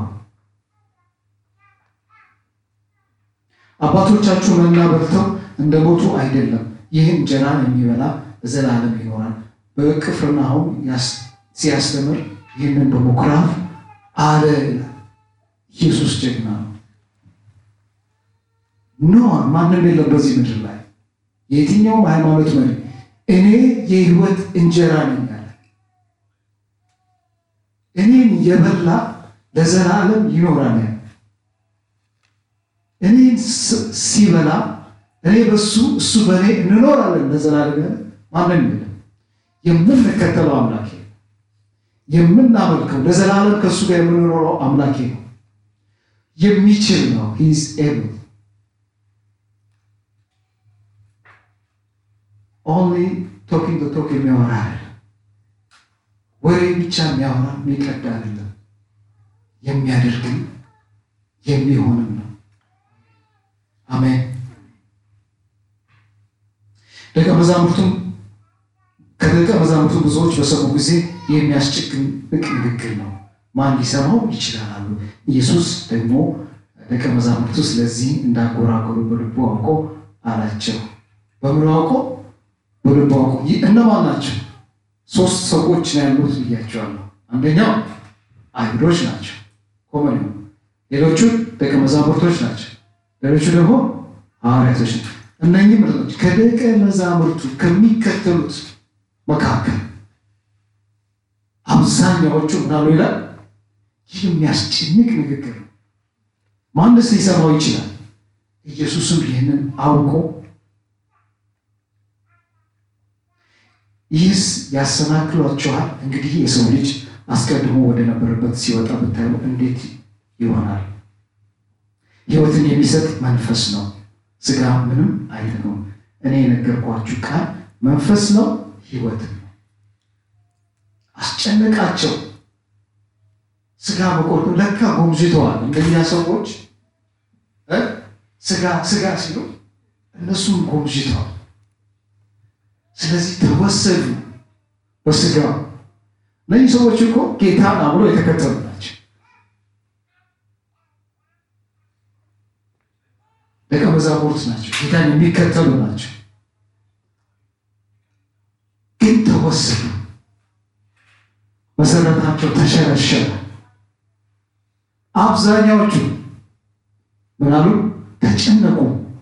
[SPEAKER 1] አባቶቻችሁ መና በልተው እንደ ሞቱ አይደለም፣ ይህ እንጀራን የሚበላ ለዘላለም ይኖራል። በቅፍርናሆም ሲያስተምር ይህንን በምኩራብ አለ። ኢየሱስ ጀግና ነው። ኖ ማንም የለም በዚህ ምድር ላይ የትኛውም ሃይማኖት መሪ እኔ የሕይወት እንጀራ ነኝ አለ። እኔን የበላ ለዘላለም ይኖራል። እኔን ሲበላ እኔ በሱ እሱ በእኔ እንኖራለን ለዘላለም ያለ ማንም የለም። የምንከተለው አምላኬ ነው። የምናመልከው ለዘላለም ከእሱ ጋር የምንኖረው አምላኬ ነው። የሚችል ነው። ሂዝ ኤብል ኦንሊ ቶኪንግ ቶክ የሚያወራ አይደለም። ወሬ ብቻ የሚያወራ የሚቀዳ አይደለም። የሚያደርግም የሚሆንም ነው። አሜን። ደቀ መዛሙርቱም ከደቀ መዛሙርቱ ብዙዎች በሰሙ ጊዜ የሚያስጨንቅ ንግግር ነው፣ ማን ሊሰማው ይችላል አሉ። ኢየሱስ ደግሞ ደቀ መዛሙርቱ ስለዚህ እንዳጎራጎሩ በልቡ አውቆ አላቸው። በምኑ አውቆ? በልቡ አውቆ። እነማን ናቸው? ሶስት ሰዎች ነው ያሉት ብያቸዋለሁ። አንደኛው አይሁዶች ናቸው፣ ኮመን ሌሎቹ ደቀ መዛሙርቶች ናቸው፣ ሌሎቹ ደግሞ ሐዋርያቶች ናቸው። እነኚህ ምርቶች ከደቀ መዛሙርቱ ከሚከተሉት መካከል አብዛኛዎቹ ምናሉ ይላል። ይህ የሚያስጨንቅ ንግግር ነው። ማንስ ሊሰማው ይችላል? ኢየሱስም ይህንን አውቆ ይህስ ያሰናክሏችኋል? እንግዲህ የሰው ልጅ አስቀድሞ ወደ ነበረበት ሲወጣ ብታዩ እንዴት ይሆናል? ሕይወትን የሚሰጥ መንፈስ ነው፣ ሥጋ ምንም አይጠቅምም። እኔ የነገርኳችሁ ቃል መንፈስ ነው፣ ሕይወትን ነው። አስጨነቃቸው። ሥጋ መቆርጦ ለካ ጎምዝተዋል። እንደኛ ሰዎች ሥጋ ሥጋ ሲሉ እነሱም ጎምዝተዋል። ስለዚህ ተወሰዱ በሥጋው። እነዚህ ሰዎች እኮ ጌታን አብሮ የተከተሉ ናቸው። ደቀ መዛሙርት ናቸው። ጌታን የሚከተሉ ናቸው። ግን ተወሰዱ። መሰረታቸው ተሸረሸረ። አብዛኛዎቹ ምናሉ ተጨነቁ።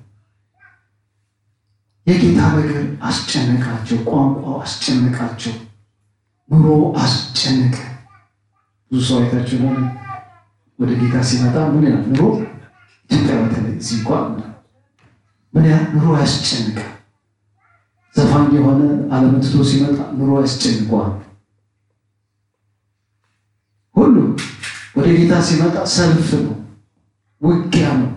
[SPEAKER 1] የጌታ ነገር አስጨነቃቸው። ቋንቋው አስጨነቃቸው። ኑሮ አስጨነቀ። ብዙ ሰው አይታችሁ ሆነ ወደ ጌታ ሲመጣ ምን ያህል ኑሮ ኢትዮጵያ በተለይ እዚህ እንኳን ምን ያህል ኑሮ ያስጨንቃል። ዘፋኝ የሆነ አለመትቶ ሲመጣ ኑሮ ያስጨንቀዋል። ሁሉ ወደ ጌታ ሲመጣ ሰልፍ ነው፣ ውጊያ ነው።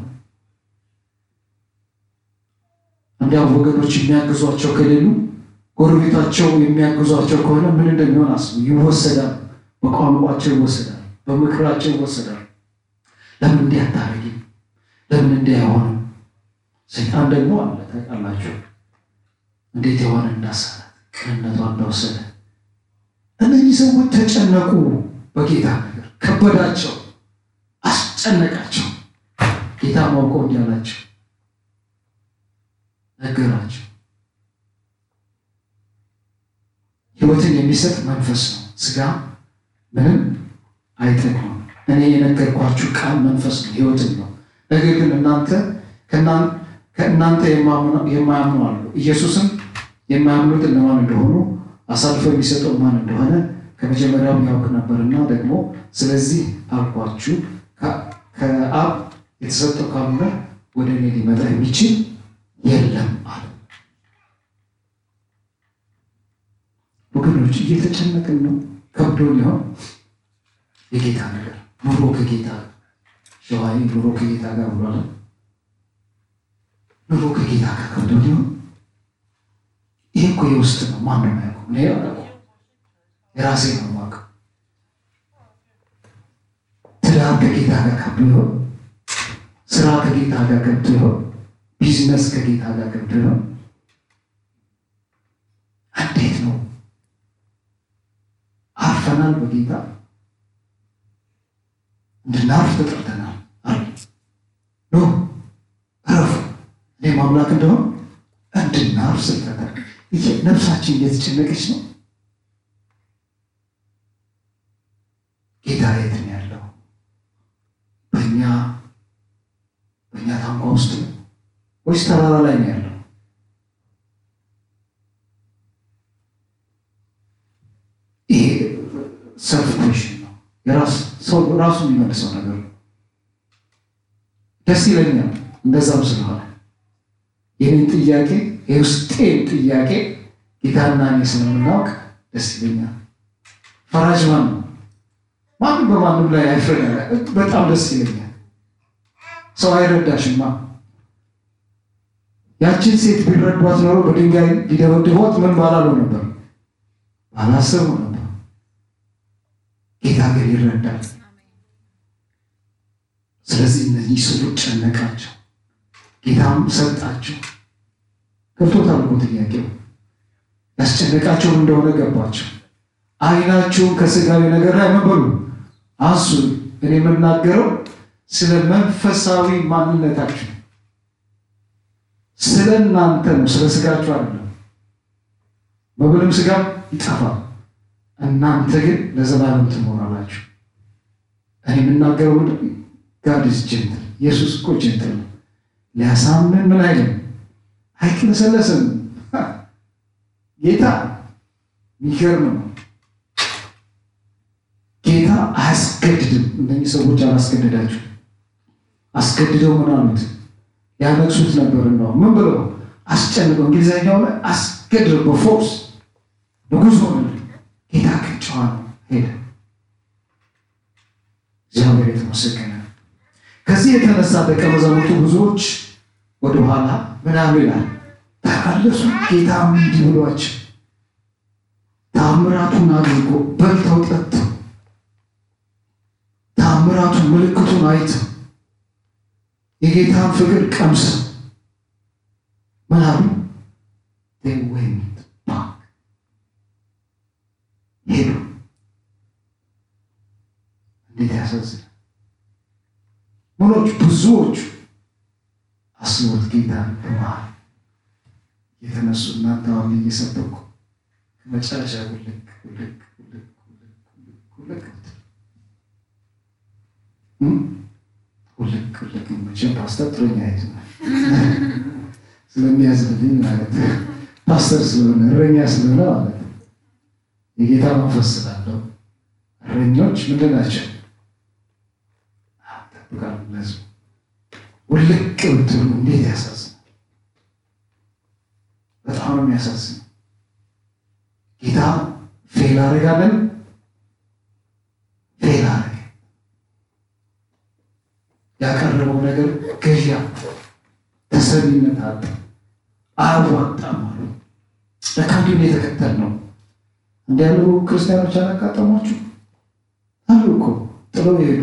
[SPEAKER 1] እንዲያው ወገኖች የሚያግዟቸው ከሌሉ ጎረቤታቸው የሚያግዟቸው ከሆነ ምን እንደሚሆን አስቡ። ይወሰዳል፣ በቋንቋቸው ይወሰዳል፣ በምክራቸው ይወሰዳል። ለምን እንዲህ አታረጊም? ለምን እንዲህ አይሆንም? ሰይጣን ደግሞ አለ ታውቃላችሁ፣ እንዴት የሆነ እንዳሳላት ቅንነቷ እንደወሰደ። እነዚህ ሰዎች ተጨነቁ፣ በጌታ ነገር ከበዳቸው፣ አስጨነቃቸው። ጌታ ማውቀው እንዲህ አላቸው ነገራቸው። ሕይወትን የሚሰጥ መንፈስ ነው፣ ሥጋ ምንም አይጠቅምም። እኔ የነገርኳችሁ ቃል መንፈስ ነው፣ ሕይወትን ነው። ነገር ግን እናንተ ከእናንተ የማያምኑ አሉ። ኢየሱስም የማያምኑት እነማን እንደሆኑ አሳልፎ የሚሰጠው ማን እንደሆነ ከመጀመሪያው ያውቅ ነበርና ደግሞ ስለዚህ አልኳችሁ፣ ከአብ የተሰጠው ካልሆነ ወደ እኔ ሊመጣ የሚችል የለም አለ። ወገኖች እየተጨነቅን ነው። ከብዶን ይሆን የጌታ ነገር ኑሮ ከጌታ ሸዋይ ኑሮ ከጌታ ጋር ብሏል። ኑሮ ከጌታ ጋር ከብዶን ይሆን? ይሄ እኮ የውስጥ ነው። ማንም ያውቀው እኔ ያውቀው የራሴ ነው የማውቀው። ትዳር ከጌታ ጋር ከብዶ ይሆን? ስራ ከጌታ ጋር ገብቶ ይሆን? ቢዝነስ ከጌታ ጋር ገብቶ ይሆን? እንዴት ነው? አርፈናል። በጌታ እንድናርፍ ተጠርተናል። አለ ኖ እረፉ፣ እኔ ማምላክ እንደሆን እንድናርፍ ስልጠታል። ይሄ ነፍሳችን እየተጨነቀች ነው። ጌታ የት ነው ያለው? በእኛ በእኛ ታንኳ ውስጥ ነው ወይስ ተራራ ላይ ነው ያለው? ይሄ ሰልፍ ኩዌሽን ነው። የራስ ሰው ራሱ የሚመልሰው ነገር ነው። ደስ ይለኛል እንደዛም ስለሆነ ይህን ጥያቄ የውስጤን ጥያቄ ጌታና እኔ ስለምናውቅ ደስ ይለኛል። ፈራጅ ማን ነው? ማንም በማንም ላይ አይፈረድ። በጣም ደስ ይለኛል። ሰው አይረዳሽማ። ያችን ሴት ቢረዷት ኖሮ በድንጋይ ሊደበድቧት ምን ባላሉ ነበር? ባላሰቡ ነበር። ጌታ ግን ይረዳል። ስለዚህ እነዚህ ሰዎች ጨነቃቸው፣ ጌታም ሰጣቸው። ገብቶታል እኮ ጥያቄው ያስጨነቃቸው እንደሆነ ገባቸው። ዓይናችሁን ከስጋዊ ነገር ላይ ምን በሉ አንሱ። እኔ የምናገረው ስለ መንፈሳዊ ማንነታችሁ ስለ እናንተ ነው፣ ስለ ስጋችሁ አይደለም። መብልም ስጋም ይጠፋል፣ እናንተ ግን ለዘላለም ትኖራላችሁ። እኔ የምናገረው ጋድ ኢዝ ጀንትል። ኢየሱስ እኮ ጀንትል ነው። ሊያሳምን ምን አይልም አይቅለሰለስም። ጌታ የሚገርም ነው። ጌታ አያስገድድም። እነዚህ ሰዎች አላስገድዳቸው አስገድደው ምን አሉት? ያነግሱት ነበር ነው ምን ብለው አስጨንቀው፣ እንግሊዝኛው ላይ አስገድደው በፎርስ ንጉሥ ሆነ። ጌታ ግን ጨዋ ነው፣ ሄደ። እግዚአብሔር የተመሰገነ። ከዚህ የተነሳ ደቀ መዛሙርቱ ብዙዎች ወደኋላ ምናሉ ይላል ተመለሱ። ጌታ እንዲህ ብሏቸው ታምራቱን አድርጎ በልተው ጠጥተው ታምራቱን ምልክቱን አይተው የጌታን ፍቅር ቀምሰው ምን አሉ? ወይት ባክ ሄዱ። እንዴት ያሳዝናል! ምኖች ብዙዎቹ አስቦት ጌታ በመሃል የተነሱ እናንተ አሁን እየሰበኩ መጨረሻ ውልቅ ውልቅ ውልቅ ውልቅ ውልቅ ውልቅ መቼም ፓስተር ጥሩኛ ይዝ ስለሚያዝልኝ ማለት ፓስተር ስለሆነ እረኛ ስለሆነ ማለት የጌታ መንፈስ ስላለው እረኞች ምንድን ናቸው? ጠብቃሉ ለህዝቡ ውልቅ ብትሉ እንዴት ያሳዝናል! በጣም ነው የሚያሳዝነው። ጌታ ፌል አደርጋለን ፌል አደረገ። ያቀረበው ነገር ገዣ ተሰሚነት አጣ፣ አያዋጣም አሉ። ለካ እንዲሁም የተከተል ነው እንዲ ያሉ ክርስቲያኖች አላጋጠሟችሁ አሉ እኮ ጥለው የሄዱ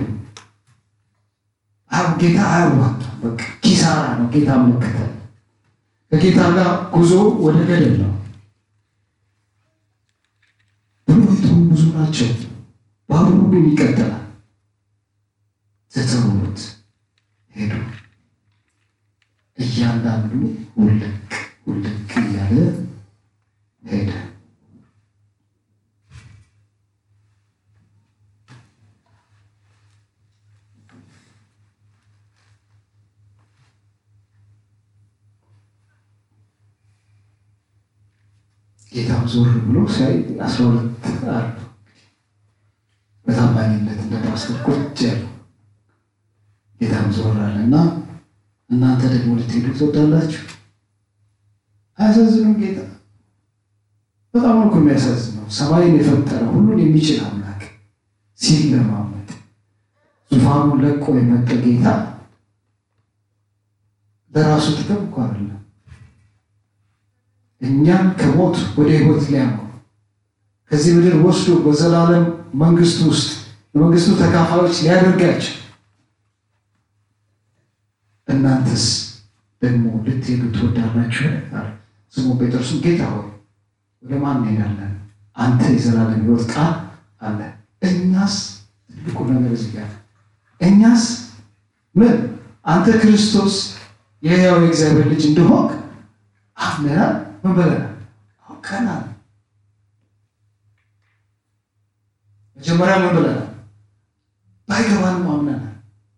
[SPEAKER 1] ጌታ አያዋጣም። በቃ ኪሳራ ነው ጌታ መከተል። ከጌታ ጋር ጉዞ ወደ ገደል ነው። ብሉይቱ ብዙ ናቸው። ባቡሩ ግን ይቀጥላል። ትተውት ሄዱ። እያንዳንዱ ውልቅ ውልቅ እያለ ሄደ። ጌታም ዞር ብሎ ሲያይ አስራ ሁለት አሉ። በታማኝነት እንደ ፓስተር ቁጭ ያሉ ጌታም ዞር አለ እና እናንተ ደግሞ ልትሄዱ ትወዳላችሁ? አያሳዝኑም? ጌታ በጣም እኮ የሚያሳዝነው ሰማይን የፈጠረ ሁሉን የሚችል አምላክ ሲለማመጥ ዙፋኑን ለቆ የመጠ ጌታ ለራሱ ጥቅም እኮ አይደለም እኛን ከሞት ወደ ሕይወት ሊያኖር ከዚህ ምድር ወስዶ በዘላለም መንግስቱ ውስጥ የመንግስቱ ተካፋዮች ሊያደርጋቸው እናንተስ ደግሞ ልትሄዱ ትወዳላችሁ? ስምዖን ጴጥሮስም ጌታ ሆይ ወደ ማን እንሄዳለን? አንተ የዘላለም ሕይወት ቃል አለ። እኛስ ትልቁ ነገር እዚህ ጋር እኛስ ምን አንተ ክርስቶስ የሕያው የእግዚአብሔር ልጅ እንደሆንክ አምነናል። ምን ብለናል? አውቀናል። መጀመሪያ ምን ብለናል? ባይገባንም አምነናል።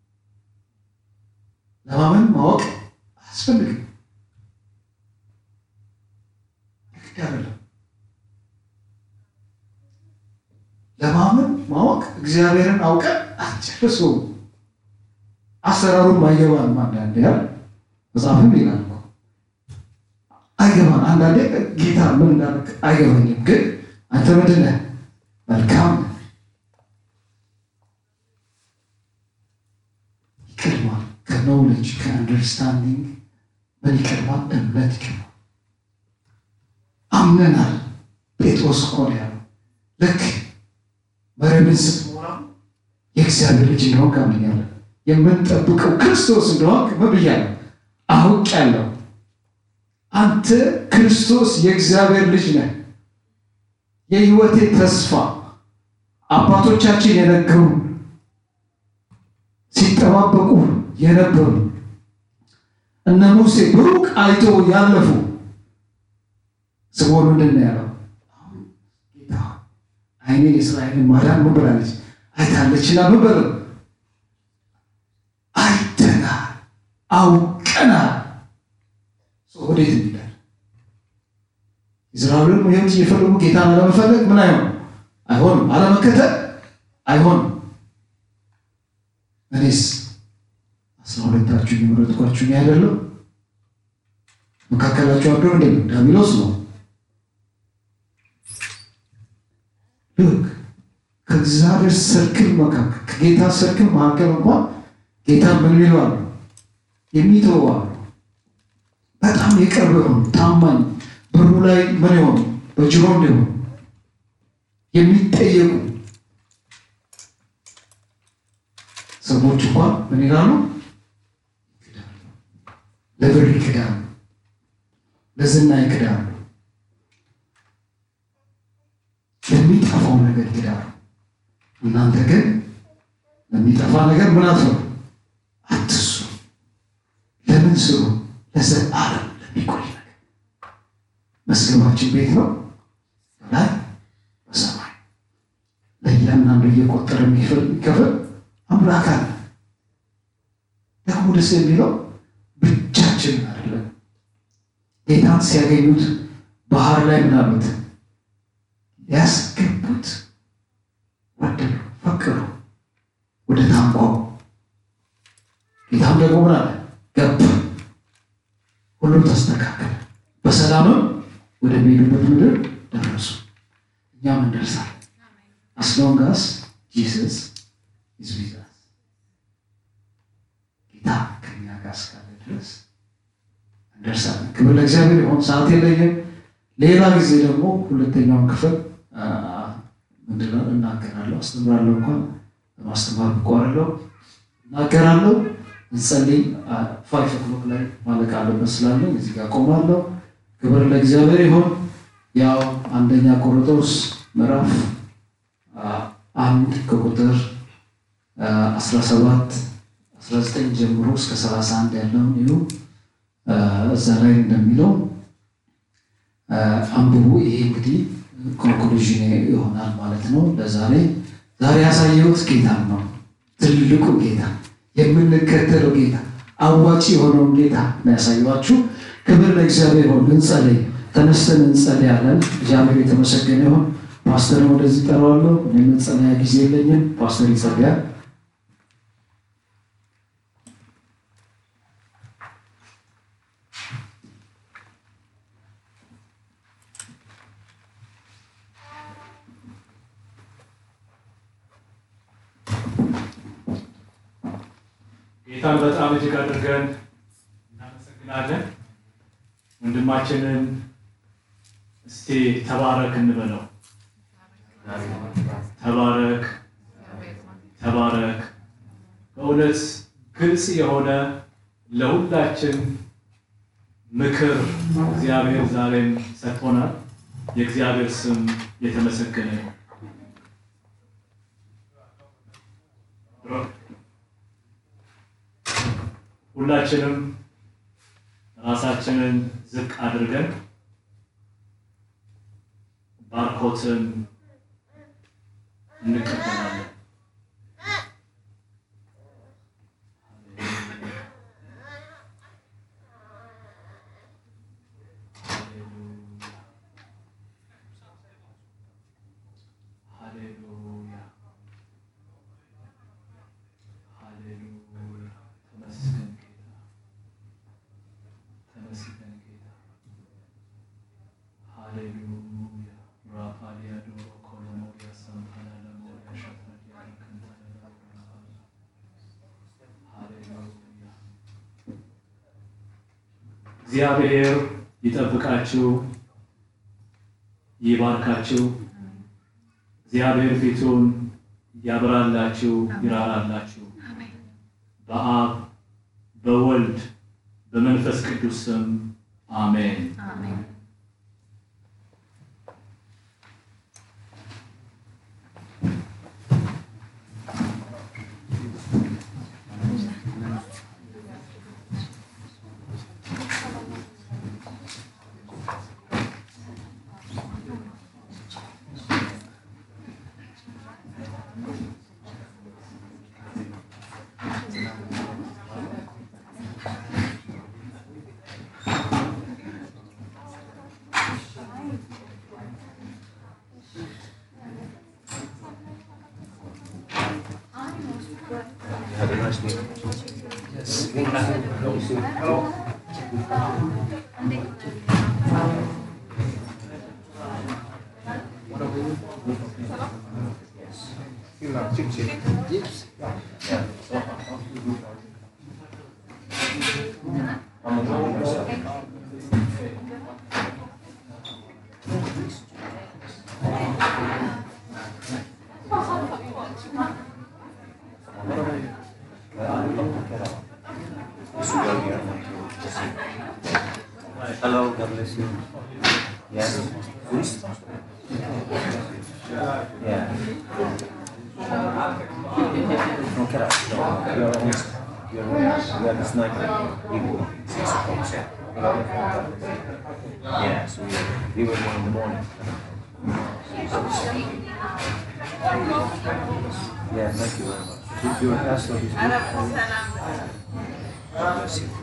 [SPEAKER 1] ለማመን ማወቅ አያስፈልግም። ግድ አይደለም። ለማመን ማወቅ እግዚአብሔርን አውቀን አልጨርሰውም። አሰራሩን ባይገባንም አንዳንዴ ያል መጽሐፍም ይላል እኮ አይገባን። አንዳንዴ ጌታ ምን እንዳደረግ አይገባኝም፣ ግን አንተ ምንድን ነህ? መልካም ነህ። ይቀድማል ከኖውሌጅ ከአንደርስታንዲንግ ምን ይቀድማል? እምነት ይቀድማል። አምነናል። ጴጥሮስ እኮ ነው ያለው። ልክ መረብን ስትሞላ የእግዚአብሔር ልጅ እንደሆንክ አምኛለሁ። የምንጠብቀው ክርስቶስ እንደሆንክ ምን ብያለሁ? አውቄያለሁ። አንተ ክርስቶስ የእግዚአብሔር ልጅ ነህ። የሕይወቴ ተስፋ አባቶቻችን የነገሩ ሲጠባበቁ የነበሩ እነ ሙሴ ብሩቅ አይቶ ያለፉ ስምዖን ምንድን ነው ያለው? ጌታ ዓይኔን የእስራኤልን ማዳን ምን ብላለች አይታለችና ምን በለው አይተናል፣ አውቀናል። ወደ ወዴት እንሄዳለን? ኢዝራኤልን ሕይወት እየፈለጉ ጌታን አለመፈለግ ምን አይሆንም አይሆንም፣ አለመከተል አይሆንም። እኔስ አስራ ሁለታችሁ የመረጥኳችሁ እኔ አይደለሁ? መካከላችሁ አንዱ እንደ ዲያብሎስ ነው። ልክ ከእግዚአብሔር ሰርክል መካከል ከጌታ ሰርክል መካከል እንኳን ጌታ ምን ይለዋል? የሚተው አሉ። በጣም የቅርብ የሆኑ ታማኝ በሩ ላይ ምን የሆኑ በጅሮ እንዲሆኑ የሚጠየቁ ሰዎች እንኳን ምን ይላሉ? ለብር ይክዳሉ፣ ለዝና ይክዳሉ፣ ለሚጠፋው ነገር ይክዳሉ። እናንተ ግን ለሚጠፋ ነገር ምን አትፈሩ፣ አትሱ። ለምን ስሩ? ለዘላለም ለሚቆይ ነገር። መዝገባችን ቤት ነው በላይ በሰማይ ለእያንዳንዱ እየቆጠረ የሚከፍል አምላክ አለ። ደግሞ ደስ የሚለው ብቻችንን አይደለም። ጌታን ሲያገኙት ባህር ላይ ምን አሉት? ያስገቡት ወደዱ፣ ፈቀዱ ወደ ታንኳው። ጌታም ደግሞ ምን አለ? ገባ። ሁሉም ተስተካከለ። በሰላምም ወደሚሄዱበት ምድር ደረሱ። እኛም እንደርሳለን። as long as Jesus is with us ጌታ ከኛ ጋር እስካለ ድረስ እንደርሳለን። ክብር ለእግዚአብሔር ይሁን። ሰዓት የለኝም። ሌላ ጊዜ ደግሞ ሁለተኛውን ክፍል ምንድን ነው እናገራለሁ፣ አስተምራለሁ። እንኳን ለማስተማር ብቋረለው እናገራለሁ። እንጸልይ። ፋይቭ ኦክሎክ ላይ ማለቅ አለበት ስላለኝ እዚህ ጋር ቆማለሁ። ክብር ለእግዚአብሔር ይሁን። ያው አንደኛ ቆሮንቶስ ምዕራፍ አንድ ከቁጥር 17 19 ጀምሮ እስከ 31 ያለውን ይሁ እዛ ላይ እንደሚለው አንብቡ። ይሄ እንግዲህ ኮንክሉዥን ይሆናል ማለት ነው ለዛሬ። ዛሬ ያሳየሁት ጌታ ነው፣ ትልቁ ጌታ፣ የምንከተለው ጌታ፣ አዋጭ የሆነውን ጌታ ነው ያሳየኋችሁ። ክብር ለእግዚአብሔር ይሁን። እንጸልይ። ተነስተን እንጸልያለን። እግዚአብሔር የተመሰገነ ይሁን። ፓስተርን ወደዚህ ጠራዋለሁ። እኔ መጸለያ ጊዜ የለኝም። ፓስተር ይጸልያል።
[SPEAKER 2] ጌታን በጣም እጅግ አድርገን እናመሰግናለን። ወንድማችንን እስቲ ተባረክ እንበለው። ተባረክ ተባረክ። በእውነት ግልጽ የሆነ ለሁላችን ምክር እግዚአብሔር ዛሬም ሰጥቶናል። የእግዚአብሔር ስም የተመሰገነ ነው። ሁላችንም ራሳችንን ዝቅ አድርገን ባርኮትን እንቀበላለን። ሃሌሉያ ሃሌሉያ። ተመስገን ጌታ፣ ተመስገን ጌታ። ሃሌሉያ ራፋሊያ ዶሮ ኮሎሞሪያ ሳምፓላ ለሞሪያ ሸፈዲያ ክንታለላ ሃሌሉያ። እግዚአብሔር ይጠብቃችሁ፣ ይባርካችሁ። እግዚአብሔር ፊቱን ያብራላችሁ፣ ይራራላችሁ። በአብ በወልድ በመንፈስ ቅዱስ ስም አሜን።
[SPEAKER 3] nice meeting you. Yes. Hello. Yes. You know, chip chip. Yes. Yeah. I'm a myself. Hello, God bless you. Yes. Yeah. No, get up. No, you're almost. You're almost. You have this night. Evening. Six o'clock. Yeah, so we, we were one in the morning. Yeah, thank you very much. Did your pastor is good? God bless you.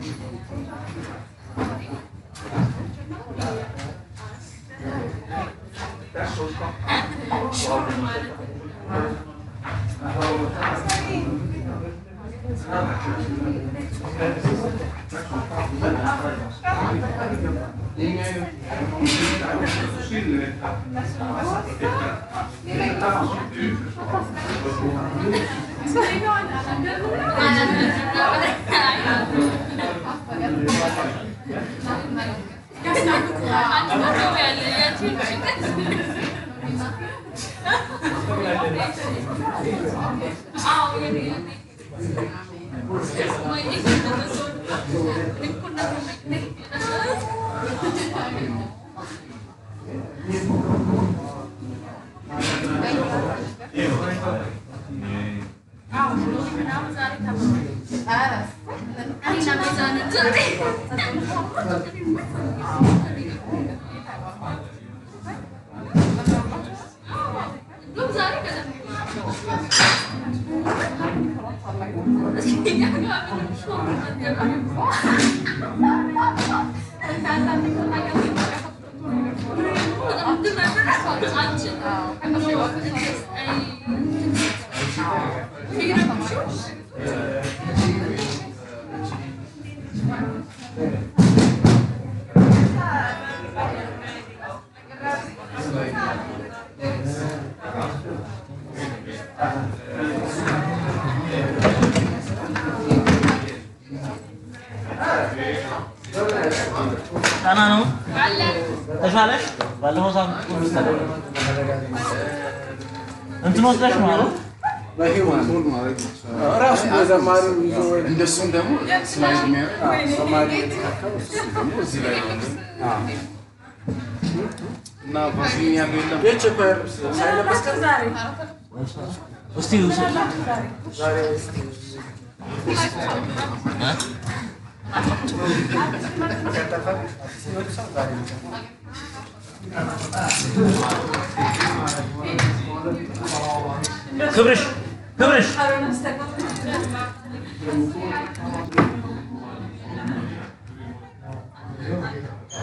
[SPEAKER 4] ጣና ነው ተሻለሽ? ባለፈው ሳምንት ሁሉ ተደረገ። እንትን ወስደሽ ነው አይደል?
[SPEAKER 5] ራሱ በዘማሪ ይዞ እንደሱም ደግሞ ስላይድ የሚያደርግ ዘማሪ ደግሞ እዚህ ላይ ነው እና ቫዝሊን ያለው የለም የቸፐር ሳይለበስ
[SPEAKER 4] እስቲ ውሰድ። እ? ክብርሽ ክብርሽ